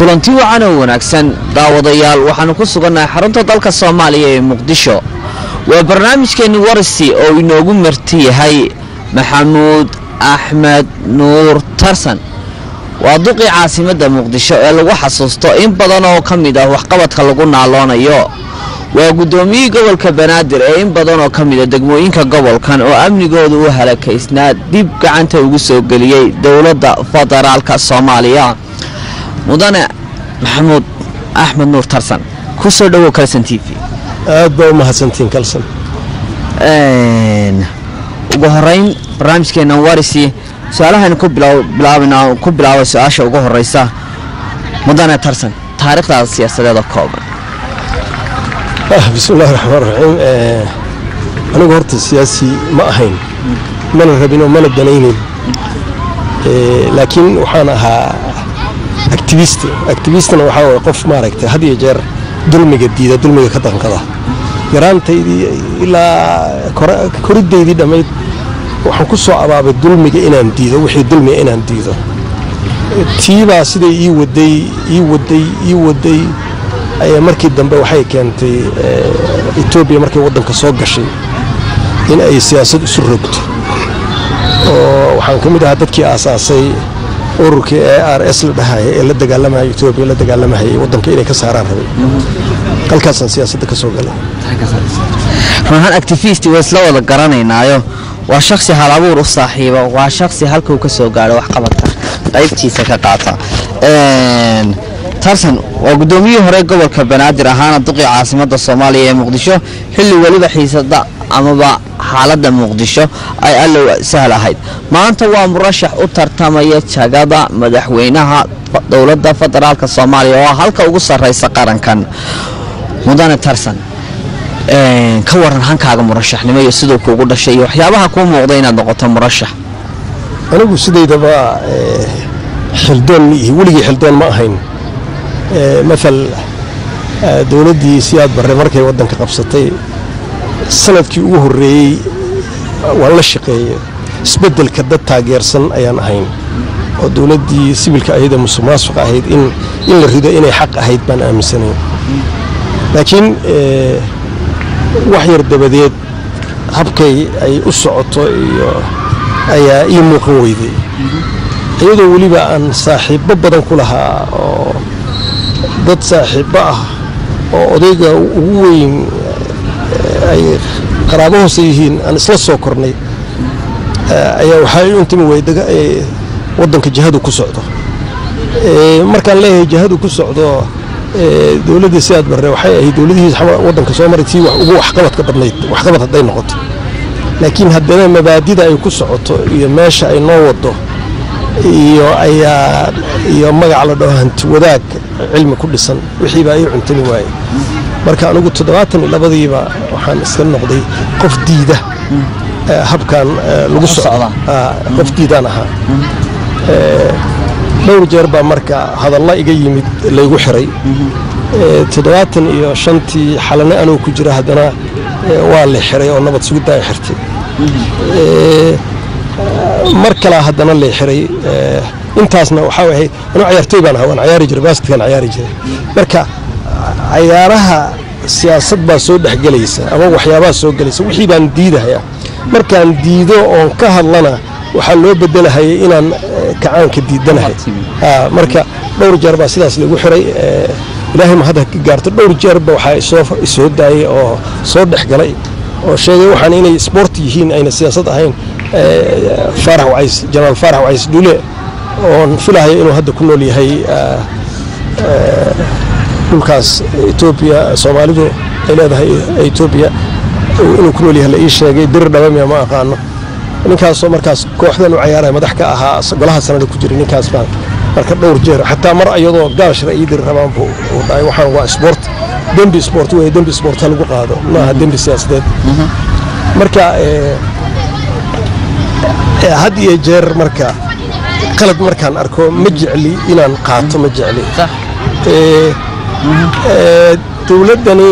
kulanti wacan oo wanaagsan daawadayaal waxaanu ku sugannahay xarunta dalka soomaaliya ee muqdisho waa barnaamijkeenni warisi oo inoogu marti yahay maxamuud axmed nuur tarsan waa duqii caasimadda muqdisho ee lagu xasuusto in badan oo ka mid ah waxqabadka lagu naaloonayo waa guddoomiyihii gobolka banaadir ee in badan oo ka mida degmooyinka gobolkan oo amnigooda u halakaysnaa dib gacanta ugu soo geliyey dowladda federaalka soomaaliya mudane maxamuud axmed nuur tarsan ku soo dhowow kalson t v aad baa u mahadsantiin kalson ugu horeyn barnaamijkeena warisi su-aalahan ku bilaabana ku bilaabay su-aasha ugu horeysa mudane tarsan taariikhdaada siyaasadeeda kooban bismi illahi raxmaan raxiim anigu horta siyaasi ma ahayn mana rabin oo mana danaynin laakiin waxaan ahaa activist activistna waxaa waye qof maaragtay had iyo jeer dulmiga diida dulmiga ka danqada yaraantaydii ilaa koridaydii dhammayd waxaan ku soo abaabay dulmiga inaan diido wixii dulmiga inaan diido tiibaa siday ii waday ii waday ii waday ayaa markii dambe waxay keentay etoobiya markay waddanka soo gashay in ay siyaasad isu rogto oo waxaan ka mid ahaa dadkii aasaasay ururkii e r s la dhahaya ee la dagaalamaya etoobiya la dagaalamahayay waddanka inay ka saaraan rabay halkaasaan siyaasadda ka soo galay runahaan activist waa isla wada garanaynaayo waa shaksi hal abuur u saaxiiba waa shaksi halkuu ka soo gaadho waxqabadka qaybtiisa ka qaata tarsan waa guddoomiyihii hore gobolka banaadir ahaana duqii caasimadda soomaaliya ee muqdisho xilli weliba xiisada amaba xaaladda muqdisho ay allow sahl ahayd maanta waa murashax u tartamaya jagada madaxweynaha dowladda federaalk soomaaliya oo halka ugu sarraysa qarankan mudane tarsan ka waran hankaaga murashaxnimo iyo siduu kuugu dhashay iyo waxyaabaha kuu muuqda inaad noqoto murashax anigu sidaydaba xildoon ma ihi weligii xildoon ma ahayn maal dowladdii siyaad barre markay waddanka qabsatay sanadkii ugu horreeyey waan la shaqeeyey isbeddelka dad taageersan ayaan ahayn oo dowladdii sibilka ahayd ee musuq maasuq ahayd in la rido inay xaq ahayd baan aaminsanayn laakiin wax yar dabadeed habkay ay u socoto iyo ayaa ii muuqan weyday iyadoo weliba aan saaxiibbo badan ku lahaa oo dad saaxiibbo ah oo odayga ugu weyn ay qaraabo hoose yihiin aan isla soo kornay ayaa waxaa u intimi weyda waddanka jihadu ku socdo markaan leeyahay jihadu ku socdo dowladdii sidaad barre waxay ahayd dowladihii waddanka soo maray tii ugu waxqabadka badnayd waxqabad hadday noqoto laakiin haddana mabaadida ay ku socoto iyo meesha ay noo wado iyo ayaa iyo magac la dhaho hanti wadaag cilmi ku dhisan wixii baa ii cuntami waaye marka anigu toddobaatan iyo labadiiba waxaan iska noqday qof diida habkan lagu socda qof diidaan ahaa dhowr jeer baa marka hadalla iga yimid laygu xiray toddobaatan iyo shantii xalane anuu ku jira haddana waa la xiray oo nabad sugidda ay xirtay mar kalaa haddana lay xiray intaasna waxaa ahayd anuu cayaartooy baan ahaa waan cayaari jiray basketkan cayaari jiray marka cayaaraha siyaasad baa soo dhexgelaysa ama waxyaabaha soo gelaysa wixii baan diidahaya markaan diido oon ka hadlana waxaa loo bedelahayay inaan kacaanka diidanahay marka dhowr jeer baa sidaas lagu xiray ilaahay ma hadda ka gaarto dhowr jeerba waxaa isoo daayay oo soo dhex galay oo sheegay waxaan inay sboort yihiin ayna siyaasad ahayn faarax wacays janaal faarax wacays dhule oon filahayo inuu hadda ku nool yahay dhulkaas etoobiya soomaalidu ay leedahay etoobiya inuu ku nool yahay la ii sheegay dir dhabamiya ma aqaano ninkaasoo markaas kooxdan u cayaaraya madax ka ahaa golaha sanada ku jiray ninkaas baan marka dhowr jeer xataa mar iyadoo gaashra ii diri rabaan buu dhahay waxaan waa sport dembi sport wey dembi sport ha lagu qaado maaha dembi siyaasadeed marka had iyo jeer marka qalad markaan arko ma jecli inaan qaato ma jecli dowladdani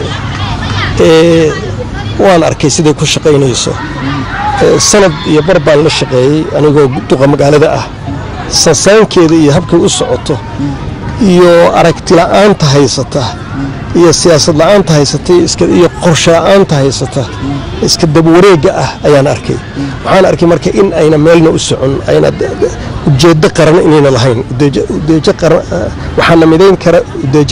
waan arkay siday ku shaqaynayso sanad iyo bar baan la shaqeeyey anigoo duqa magaalada ah sansaankeeda iyo habkay u socoto iyo aragti la'aanta haysata iyo siyaasad la'aanta haysata iyo qorshe la'aanta haysata iska dabwareega ah ayaan arkay waxaan arkay marka in ayna meelna u socon ayna ujeedo qaran inayna lahayn udeejo qaran waxaana midayn kara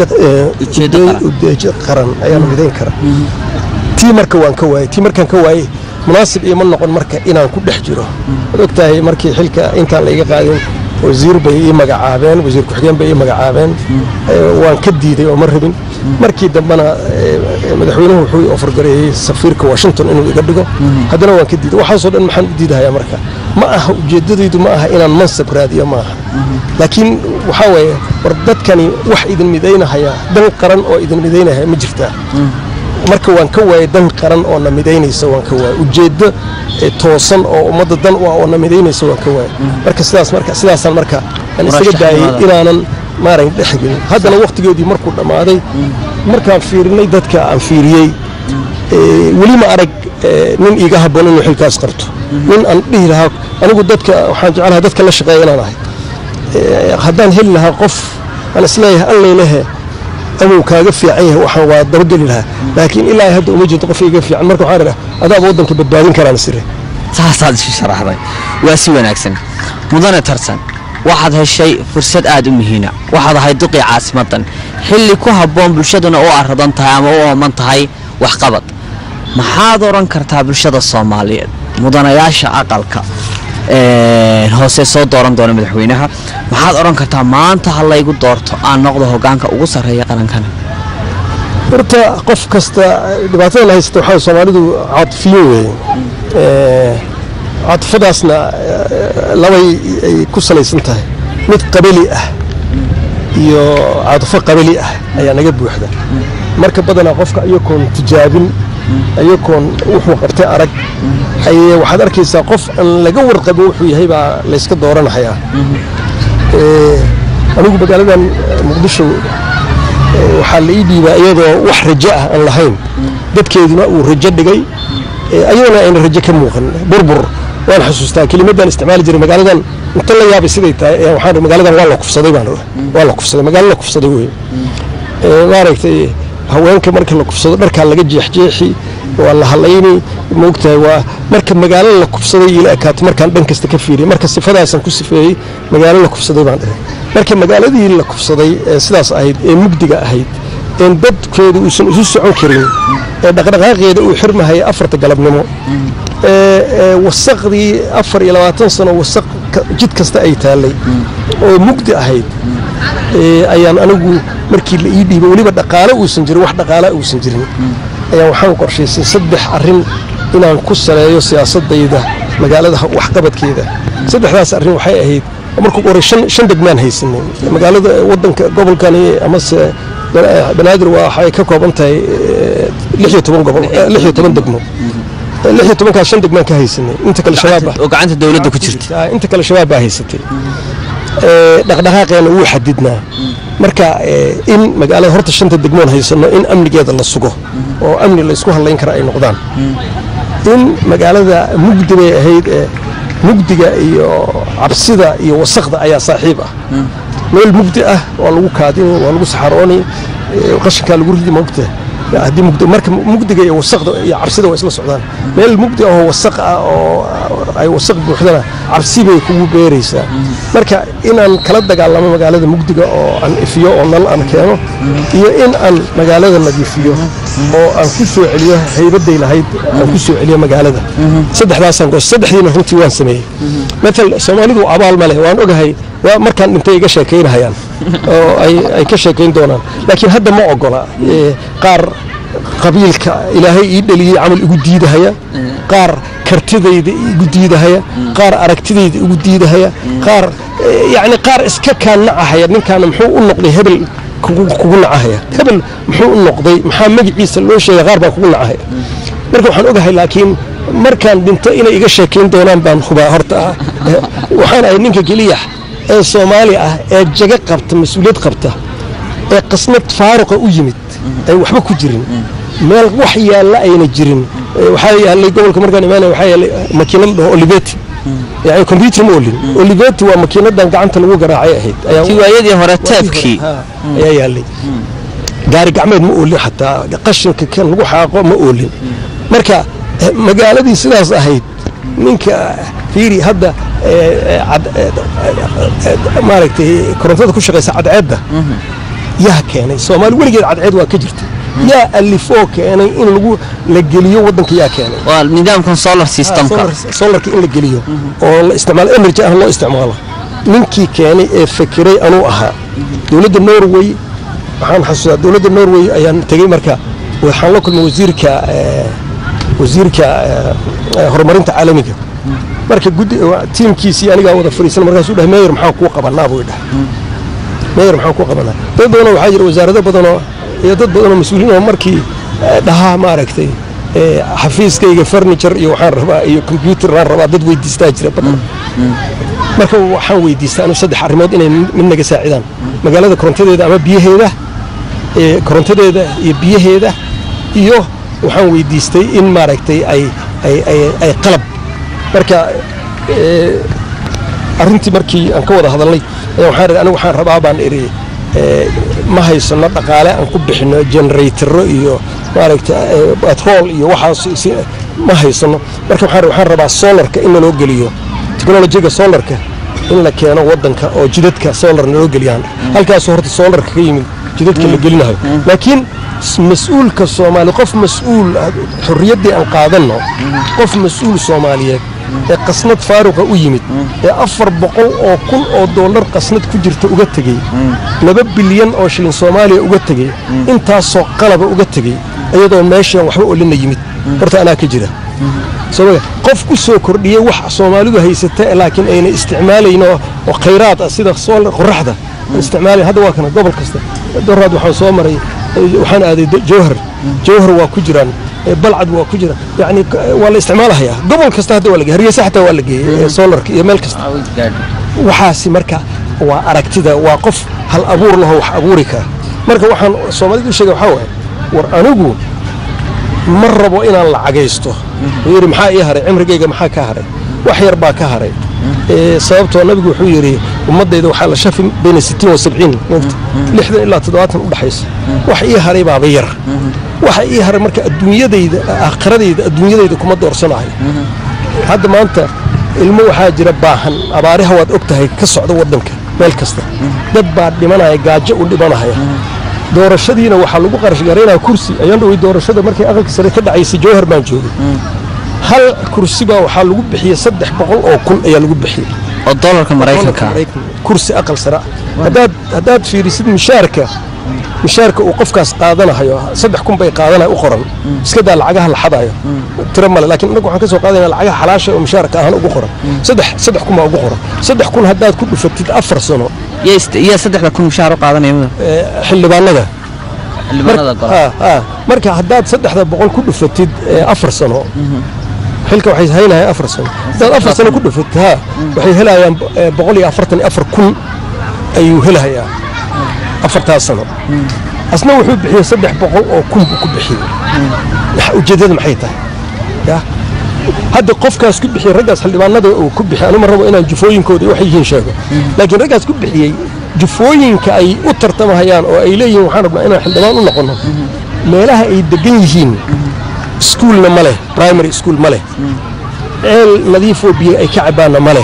udeejo qaran ayaana midayn kara tii marka waan ka waayey tii markaan ka waayey munaasib iima noqon marka inaan ku dhex jiro waad ogtahay markii xilka intaan la iga qaadin wasiir bay ii magacaabeen wasiir ku-xigeen bay ii magacaabeen waan ka diiday oo ma rabin markii dambena madaxweynuhu wuxuu ofargareeyey safiirka washington inuu iga dhigo haddana waan ka diiday waxaasoo dhan maxaan u diidahayaa marka ma aha ujeeddadaydu ma aha inaan mansab raadiyo ma aha laakiin waxaa weeye war dadkani wax idin midaynahaya dan qaran oo idin midaynahaya ma jirtaa marka waan ka waayey dan qaran oo na midaynaysa waan ka waayey ujeeddo toosan oo ummadda dan u ah oo na midaynaysa waan ka waayey marka sidaas marka sidaasaan marka aan isaga daayey inaanan maaran dhexgelin haddana wakhtigeedii markuu dhammaaday markaan fiirinay dadka aan fiiriyey weli ma arag nin iiga habboon inuu xilkaas qabto nin aan dhihi lahaa anigu dadka waxaan jeclahay dadka la shaqeeya inaan ahay haddaan heli lahaa qof aan isleeyahay alleylehe amuu kaaga fiican yahay waxaan waa dabageli lahaa laakiin ilaa hadda uma jirto qof iga fiican marka waxaan idhaha adaaba waddanka badbaadin karaan sire saasaad isu sharaxday waa si wanaagsan mudane tarsan waxaad heshay fursad aad u muhiina waxaad ahayd duqii caasimadan xilli ku habboon bulshaduna u aradan tahay ama u ooman tahay waxqabad maxaad odhan kartaa bulshada soomaaliyeed mudanayaasha aqalka hoose soo dooran doona madaxweynaha maxaad odhan kartaa maanta ha laygu doorto aan noqdo hogaanka ugu sarreeya qarankana horta qof kasta dhibaatadan haysta waxaa soomaalidu caatifiyin weeye caatifadaasna labay ay ku salaysan tahay mid qabali ah iyo caatifo qabali ah ayaa naga buuxda marka badanaa qofka iyakoon tijaabin iyakoon wuxuu qabtay arag ayee waxaad arkaysaa qof aan laga warqabin wuxuu yahay baa layska dooranahayaa anigu magaaladan muqdisho waxaa la ii dhiibaa iyadoo wax rajo ah aan lahayn dadkeeduna uu rajo dhigay ayadana ayna rajo ka muuqan burbur waan xusuustaa kelimadaan isticmaali jiray magaaladan inta la yaabay siday tahay waxaan magaaladan waa la kufsaday baan waa la kufsaday magaalo la kufsaday wey maaragtay haweenka marka la kufsado dharkaa laga jeexjeexi waa la halayni moogtahay waa marka magaalo la kufsaday ila ekaato markaan dhan kasta ka fiiriyay marka sifadaasaan ku sifeeyey magaalo la kufsaday baan dhahay marka magaaladii la kufsaday ee sidaas ahayd ee mugdiga ahayd een dadkeedu uusan isu socon karin ee dhaqdhaqaaqeeda uu xirmahaya afarta galabnimo ee wasaqdii afar iyo labaatan sano wasaq jid kasta ay taallay oo mugdi ahayd ayaan anigu markii la ii dhiibay weliba dhaqaale uusan jirin wax dhaqaala uusan jirin ayaan waxaan qorshaysay saddex arrin inaan ku saleeyo siyaasadayda magaalada waxqabadkeeda saddexdaas arrin waxay ahayd markuu qoray shan degmaan haysanay magaalada wadanka gobolkani amase banaadir waxay ka kooban tahay lixiyo toban gobol lixiyo toban degmo lixiyo tobankaas shan degmaan ka haysanay inta kale shabaab oo gacanta dowladda ku jirta inta kale shabaab baa haysatay dhaqdhaqaaqeena wuu xadidnaa marka in magaalada horta shanta degmoon haysano in amnigeeda la sugo oo amni laysku hadlayn kara ay noqdaan in magaalada mugdi bay ahayd ee mugdiga iyo cabsida iyo wasaqda ayaa saaxiib ah meel mugdi ah waa lagu kaadini waa lagu saxarooni qashinkaa lagu ridi mogta haddii mugdi marka mugdiga iyo wasaqda iyo cabsida waa isla socdaan meel mugdi ahoo wasaq ah oo ay wasaq buuxdana cabsi bay kugu beeraysaa marka inaan kala dagaalamo magaalada mugdiga oo aan ifiyo oo nal aan keeno iyo in aan magaalada nadiifiyo oo aan ku soo celiyo haybaday lahayd aan ku soo celiyo magaalada saddexdaasaan goos saddexdiina runtii waan sameeyey matal soomaalidu abaal ma leh waan ogahay waa markaan dhintay iga sheekaynahayaan oo ay ka sheekayn doonaan laakiin hadda ma ogola qaar qabiilka ilaahay ii dhaliyey camal igu diidahaya qaar kartidayda igu diidahaya qaar aragtidayda igu diidahaya qaar yacni qaar iska kaan nacahaya ninkaana muxuu u noqday hebel kugu nacahaya hebel muxuu u noqday maxaa magaciisa loo sheegay qaar baa kugu nacahaya marka waxaan ogahay laakiin markaan dhinto inay iga sheekayn doonaan baan hubaa horta waxaan ahay ninka keliya ee soomaali ah ee jaga qabta mas-uuliyad qabta ee qasnad faaruqa u yimid ay waxba ku jirin meel wax yaalla ayna jirin waxaa yaallay gobolka markaan imaanaya waxaa yaallay makiinad dhaho olibeti yani computer ma olin oliveti waa makiinadan gacanta lagu garaacay ahayd ayaa tii waayadii hore teebkii Ha, ayaa yaalay gaari gacmeed ma oolin xataa qashinka kan lagu xaaqo ma oolin marka eh, magaaladii sidaas ahayd ninka fiiri hadda eh, eh, cad- eh, eh, maaragtay korontada ku shaqaysa cadceedda yaa keenay soomaali weligeed cadceed waa ka jirta yaa alifoo keenay in lagu la geliyo waddanka yaa keenay waa nidaamkan solar systemka solar- solarka in la geliyo oo la isticmaalo energy ah loo isticmaalo ninkii keenay ee fekeray anuu ahaa dowladda norway waxaan xasuustaa dowladda norway ayaan tegey marka waxaan la kulmay wasiirka eh, wasiirka eh, eh, horumarinta caalamiga marka guddi tiimkiisii anigaa wada fadhiisan markaasuu dhahay meyer maxaan kuu qabanaa buu dhahay meyer maxaan kuu qabanaa dad badanoo waxaa jira wasaarado badanoo iyo dad badanoo mas-uuliin oo markii eh, dhahaa maaragtay eh, xafiiskayga furniture iyo waxaan rabaa iyo computer aan rabaa dad weydiistaa jira badan marka waxaan weydiistaa anu saddex arrimood inay mid naga saacidaan magaalada korontadeeda ama biyaheeda ee korontadeeda iyo biyaheeda iyo waxaan weydiistay in maaragtay ay ay ay ay qalab marka ee, arrintii markii aan ka wada hadalnay ayaa waxaan idhi anigu waxaan rabaa baan idhi ee, ma haysano dhaqaale aan ku bixino generatoro iyo maaragta ee, batrool iyo waxaas si- ma haysano marka waxaan waxaan rabaa solarka in naloo geliyo teknolojiga solarka in la keeno wadanka oo jidadka solar naloo geliyaan halkaasoo horta solarka ka yimid jidadka la gelinayo laakiin s- mas-uulka soomaali qof mas-uul ah, xorriyaddii aan qaadanno qof mas-uul soomaaliyeed ee qasnad faaruqa u yimid ee afar boqol oo kun oo dollar qasnad ku jirta uga tegey laba bilyan oo shilin soomaaliya uga tegey intaasoo qalaba uga tegey iyadoo meeshaan waxba olina yimid horta anaa ka jira soo qof ku soo kordhiyey wax soomaalidu haysata laakiin ayna isticmaalayn oo oo khayraad ah sida solar qoraxda aan isticmaalayn hadda waa kana gobol kasta doraad waxaan soo maray eh, waxaan aaday do- jowhar jowhar waa ku jiraan eh, balcad waa ku jira yacni k- waa la isticmaalahayaa gobol kasta hadda waa la geeyey hargeysa xataa waa la geeyey eh, solarka iyo meel kasta waxaasi marka waa aragtida waa qof hal abuur lahoo wax abuuri kara marka waxaan soomaalida u sheega waxaa waaye war anigu ma rabo inaan lacagaysto wuxuu yidhi maxaa ii haray cimrigayga maxaa ka haray wax yar baa ka haray Ee, sababtoo nabigu wuxuu yidhi ummaddayda waxaa la shafi bayna sittiin wa sabciin moogta lixdan ilaa toddobaatan u dhaxaysa wax ii haray baaba yar waxa ii haray marka adduunyadayda aakhiradayda adduunyadayda kuma doorsanayo hadda maanta ilmo waxaa jira baahan abaariha waad og tahay ka socda waddanka meel kasta dad baa dhimanaya gaajo u dhimanaya doorashadiina waxaa lagu qarash garaynaya kursi ayaan dhowey doorashada markay aqalka sare ka dhacaysay jowhar baan joogay hal kursi baa waxaa lagu bixiyey saddex boqol oo kun ayaa lagu bixiyey oo dolarka maraykanka kursi aqal sare ah. haddaad haddaad fiirisid mishaarka mishaarka uu qofkaas qaadanayo saddex kun bay qaadanaya u qoran iska daa lacagaha la xadayo tiro male laakiin innagu waxaan ka soo qaadayna lacagaha xalaasha oo mishaarka ahaan ugu qoran saddex saddex kun baa ugu qoran saddex kun haddaad ku dhufatid afar sano yaa ist- yaa saddexda kun mushaar u qaadanaya mudan ee, xildhibaanada xildhibaanada golaha Ha, ha. marka haddaad saddexda boqol ku dhufatid ee, afar sano xilka waxay haynayaan afar sano haddaad afar sano ku dhufatid ha waxay helayaan ee, boqol iyo afartan iyo afar kun ayuu helayaa afartaas sano asna wuxuu bixiyey saddex boqol oo kun buu ku bixiyey Waxa ujeeddada maxay tahay ya hadda qofkaas ku bixiyey raggaas xildhibaanada uu ku bixiyey anuma rabo inaan jufooyinkooda iyo waxay yihiin sheego laakiin raggaas ku bixiyey jufooyinka ay u tartamahayaan oo ay leeyihiin waxaan rabnaa inaan xildhibaan u noqono meelaha ay degan yihiin iskuulna ma leh primary school ma leh ceel nadiifoo biyo ay ka cabaanna ma leh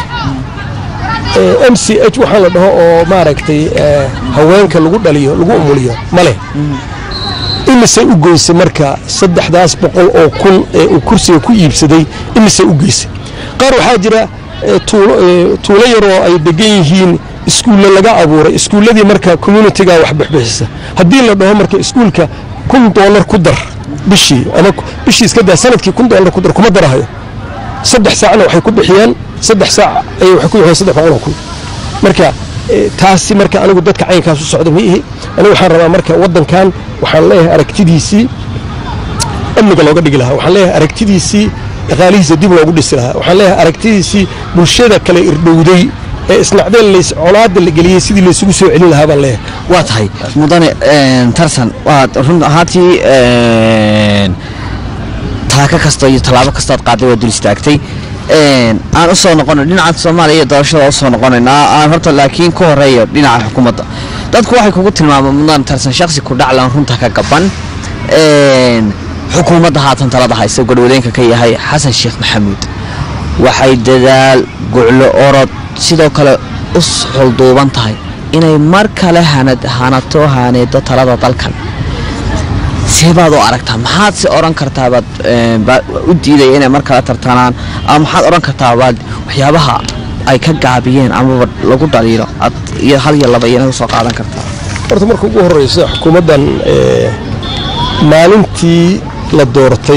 m c h waxaa la dhaho oo maaragtay eh, haweenka lagu dhaliyo lagu umuliyo ma leh imisay u geysay marka saddexdaas boqol oo kun ee uu kursiga ku iibsaday imisay u geysay qaar waxaa jira eh, tuulo eh, tuulo yaroo ay degan yihiin iskuulle laga abuuray iskuulladii marka communitiga wax bixbixisa haddii la dhaho marka iskuulka kun doolar ku dar bishii ama ku- bishii iska daa sanadkii kun doolar ku dar kuma darahayo saddex saacna waxay ku bixiyeen saddex saac ayay waxay ku bixiyeen saddex boqol oo kun marka eh, taasi marka anigu dadka caynkaas u socda ma ihi anigu waxaan rabaa marka waddankan waxaan leeyahay aragtidiisii amniga looga dhigi lahaa waxaan leeyahay aragtidiisii dhaqaalihiisa dib loogu dhisi lahaa waxaan leeyahay aragtidiisii bulshada kale irdhowday ee isnacdeen lays colaada la geliyey sidii laysugu soo celin lahaa baan leeyahay waa tahay mudane een, tarsan waad run ahaantii een, taako kasta iyo tallaabo kastaad qaaday waa dul istaagtay aan u soo noqono dhinaca soomaaliya iyo doorashada usoo noqonaynaa aan horta laakiin ka horeeyo dhinaca xukuumadda dadku waxay kugu tilmaamaan mudaan tarsan shaksi ku dhaclan runta ka gaban xukuumadda haatan talada haysta garwadeenka ka yahay xasan sheekh maxamuud waxay dadaal guclo orod sidoo kale u xulduuban tahay inay mar kale hanato haaneedo talada dalkan seebaad u aragtaa maxaad si odhan kartaabaad u diidaya inay mar kale tartanaan ama maxaad odhan kartaabaad waxyaabaha ay ka gaabiyeen amaba lagu dhaliilo iyo hal iyo laba iyana usoo qaadan kartaa horta marka ugu horeysa xukuumaddan maalintii la doortay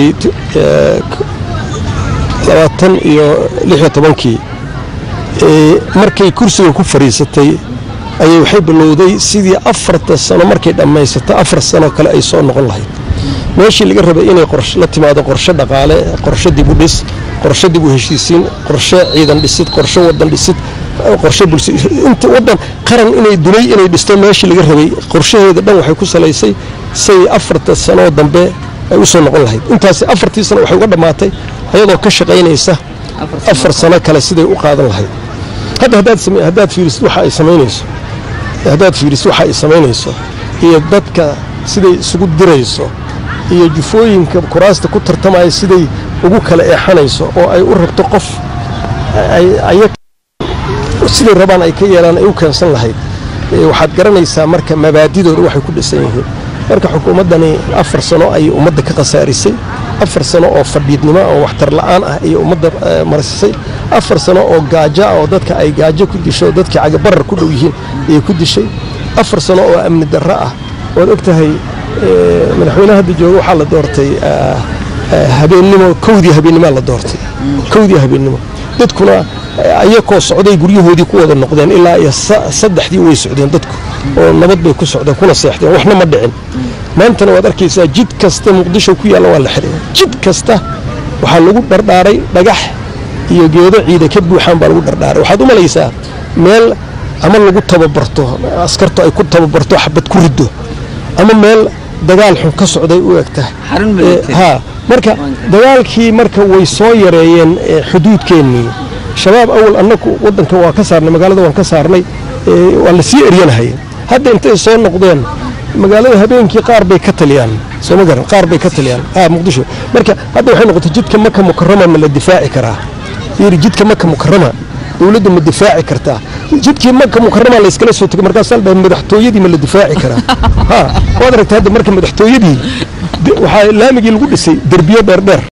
labaatan iyo lixiyo tobankii markay kursiga ku fadhiisatay ayay waxay bilowday sidii afarta sano markay dhammaysato afar sano kale ay soo noqon lahayd meeshii laga rabay inay la timaado qorshe dhaqaale qorshe dib u dhis qorshe dib u heshiisiin qorshe ciidan dhisid qorshe wadan dhisid qorshe bulsho inta wadan qaran inay dunay inay dhisto meeshii laga rabay qorshaheeda dhan waxay ku salaysay say afarta sanoo dambe ay u soo noqon lahayd intaasi afartii sano waxay uga dhammaatay ayadoo ka shaqaynaysa afar sano kale siday u qaadan lahayd hadda haddaad fiirisid waxa ay samaynayso haddaad fiirisid waxa ay samaynayso iyo dadka siday isugu dirayso iyo jufooyinka kuraasta ku tartamaya siday ugu kala eexanayso oo ay u rabto qof siday rabaan ay ka yeelaan ay u keensan lahayd waxaad garanaysaa marka mabaadidooda waxay ku dhisan yihiin marka xukuumaddani afar sano ayay ummadda ka khasaarisay afar sano oo fadhiidnimo oo waxtar la'aan ah ayay ummadda marsisay afar sano oo gaajo ah oo dadka ay gaajo ku disho dadkii cagabarar ku dhow yihiin ayay ku dishay afar sano oo amni darro ah waad og tahay madaxweynaha hadda jooga waxaa la doortay habeennimo kowdii habeennimoa la doortay kowdii habeennimo dadkuna ayakoo socday guryahoodii ku wada noqdeen ilaa iyo saddexdii way socdeen dadku oo nabad bay ku socdeen kuna seexdeen waxna ma dhicin maantana waad arkaysaa jid kasta muqdisho ku yaalla waa la xiray jid kasta waxaa lagu dhardhaaray dhagax iyo geedo ciida ka buuxaan baa lagu dhardhaaray waxaad u malaysaa meel ama lagu tababarto askartu ay ku tababarto xabad ku riddo ama meel dagaal xun ka socday u egta ha marka dagaalkii marka way soo yareeyeen xuduudkeennii shabaab awal annagu waddanka waa ka saarnay magaalada waan ka saarnay waa la sii eryanahay hadda intay soo noqdeen magaalada habeenkii qaar bay ka taliyaan sooma garan qaar bay ka taliyaan ha muqdisho marka hadda waxay noqotay jidka maka mukarama ma la difaaci karaa yiri jidka maka mukarama dowladdu ma difaaci kartaa jidkii maka mukarama la iskala soo tegay markaasaa dhahay madaxtooyadii ma la difaaci karaa ha waad aragtay hadda marka madaxtooyadii waxaa laamigii lagu dhisay derbiyo dheerdheer